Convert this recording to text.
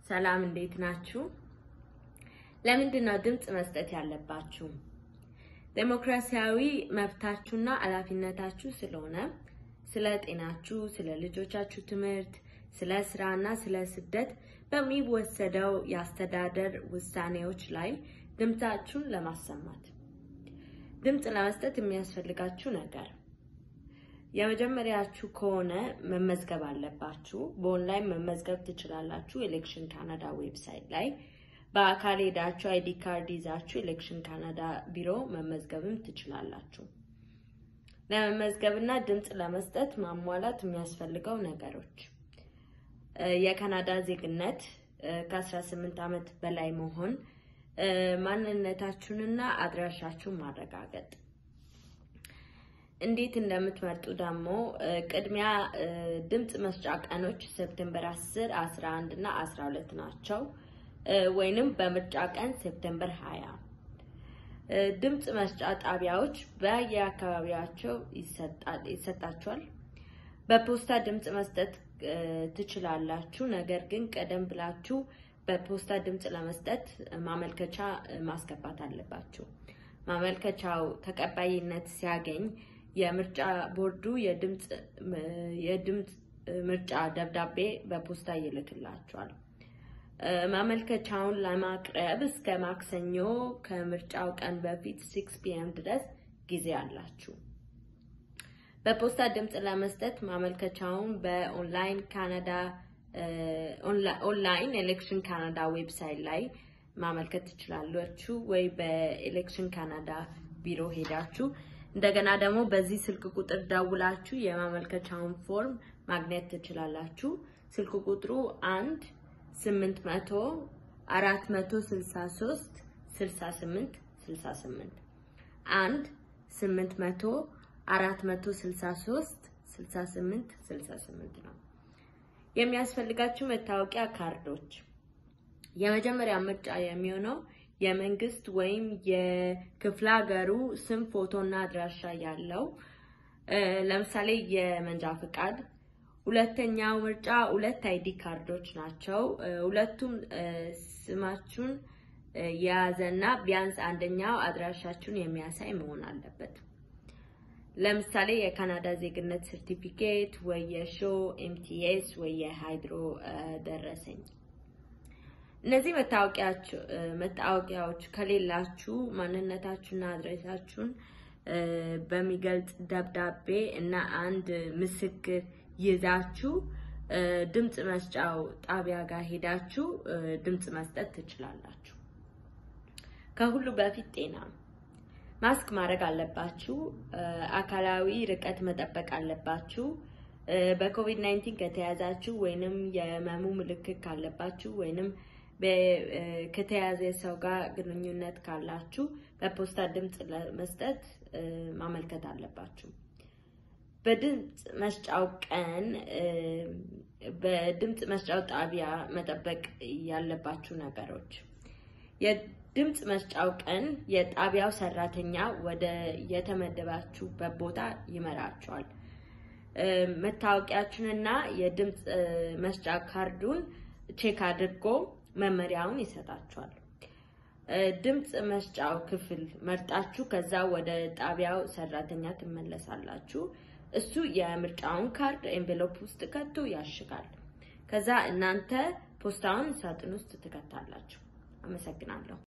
ሰላም እንዴት ናችሁ? ለምንድን ነው ድምፅ መስጠት ያለባችሁ? ዴሞክራሲያዊ መብታችሁና ኃላፊነታችሁ ስለሆነ ስለ ጤናችሁ፣ ስለ ልጆቻችሁ ትምህርት፣ ስለ ስራና ስለ ስደት በሚወሰደው የአስተዳደር ውሳኔዎች ላይ ድምፃችሁን ለማሰማት ድምፅ ለመስጠት የሚያስፈልጋችሁ ነገር የመጀመሪያችሁ ከሆነ መመዝገብ አለባችሁ። በኦንላይን መመዝገብ ትችላላችሁ። ኤሌክሽን ካናዳ ዌብሳይት ላይ በአካል ሄዳችሁ አይዲ ካርድ ይዛችሁ ኤሌክሽን ካናዳ ቢሮ መመዝገብም ትችላላችሁ። ለመመዝገብና ድምፅ ለመስጠት ማሟላት የሚያስፈልገው ነገሮች የካናዳ ዜግነት፣ ከ18 ዓመት በላይ መሆን፣ ማንነታችሁንና አድራሻችሁን ማረጋገጥ እንዴት እንደምትመርጡ ደግሞ ቅድሚያ ድምፅ መስጫ ቀኖች ሴፕቴምበር 10፣ 11 እና 12 ናቸው። ወይንም በምርጫ ቀን ሴፕቴምበር 20። ድምፅ መስጫ ጣቢያዎች በየአካባቢያቸው ይሰጣቸዋል። በፖስታ ድምፅ መስጠት ትችላላችሁ። ነገር ግን ቀደም ብላችሁ በፖስታ ድምፅ ለመስጠት ማመልከቻ ማስገባት አለባችሁ። ማመልከቻው ተቀባይነት ሲያገኝ የምርጫ ቦርዱ የድምፅ ምርጫ ደብዳቤ በፖስታ ይልክላችኋል። ማመልከቻውን ለማቅረብ እስከ ማክሰኞ ከምርጫው ቀን በፊት ሲክስ ፒኤም ድረስ ጊዜ አላችሁ። በፖስታ ድምፅ ለመስጠት ማመልከቻውን በኦንላይን ካናዳ ኦንላይን ኤሌክሽን ካናዳ ዌብሳይት ላይ ማመልከት ትችላላችሁ ወይ በኤሌክሽን ካናዳ ቢሮ ሄዳችሁ እንደገና ደግሞ በዚህ ስልክ ቁጥር ደውላችሁ የማመልከቻውን ፎርም ማግኘት ትችላላችሁ። ስልክ ቁጥሩ አንድ ስምንት መቶ አራት መቶ ስልሳ ሶስት ስልሳ ስምንት ስልሳ ስምንት አንድ ስምንት መቶ አራት መቶ ስልሳ ሶስት ስልሳ ስምንት ስልሳ ስምንት ነው። የሚያስፈልጋችሁ መታወቂያ ካርዶች የመጀመሪያ ምርጫ የሚሆነው የመንግስት ወይም የክፍለ ሀገሩ ስም፣ ፎቶና አድራሻ ያለው ለምሳሌ የመንጃ ፈቃድ። ሁለተኛው ምርጫ ሁለት አይዲ ካርዶች ናቸው። ሁለቱም ስማችሁን የያዘና ቢያንስ አንደኛው አድራሻችሁን የሚያሳይ መሆን አለበት። ለምሳሌ የካናዳ ዜግነት ሰርቲፊኬት ወይ የሾ ኤምቲኤስ ወይ የሃይድሮ ደረሰኝ። እነዚህ መታወቂያዎች ከሌላችሁ ማንነታችሁና አድሬሳችሁን በሚገልጽ ደብዳቤ እና አንድ ምስክር ይዛችሁ ድምፅ መስጫው ጣቢያ ጋር ሄዳችሁ ድምፅ መስጠት ትችላላችሁ። ከሁሉ በፊት ጤና ማስክ ማድረግ አለባችሁ። አካላዊ ርቀት መጠበቅ አለባችሁ። በኮቪድ 19 ከተያዛችሁ ወይንም የህመሙ ምልክት ካለባችሁ ወይንም ከተያዘ ሰው ጋር ግንኙነት ካላችሁ በፖስታ ድምፅ ለመስጠት ማመልከት አለባችሁ። በድምፅ መስጫው ቀን በድምፅ መስጫው ጣቢያ መጠበቅ ያለባችሁ ነገሮች የድምፅ መስጫው ቀን የጣቢያው ሰራተኛ ወደ የተመደባችሁበት ቦታ ይመራችኋል። መታወቂያችሁንና የድምፅ መስጫ ካርዱን ቼክ አድርጎ መመሪያውን ይሰጣችኋል። ድምፅ መስጫው ክፍል መርጣችሁ ከዛ ወደ ጣቢያው ሰራተኛ ትመለሳላችሁ። እሱ የምርጫውን ካርድ ኤንቬሎፕ ውስጥ ከቶ ያሽጋል። ከዛ እናንተ ፖስታውን ሳጥን ውስጥ ትከታላችሁ። አመሰግናለሁ።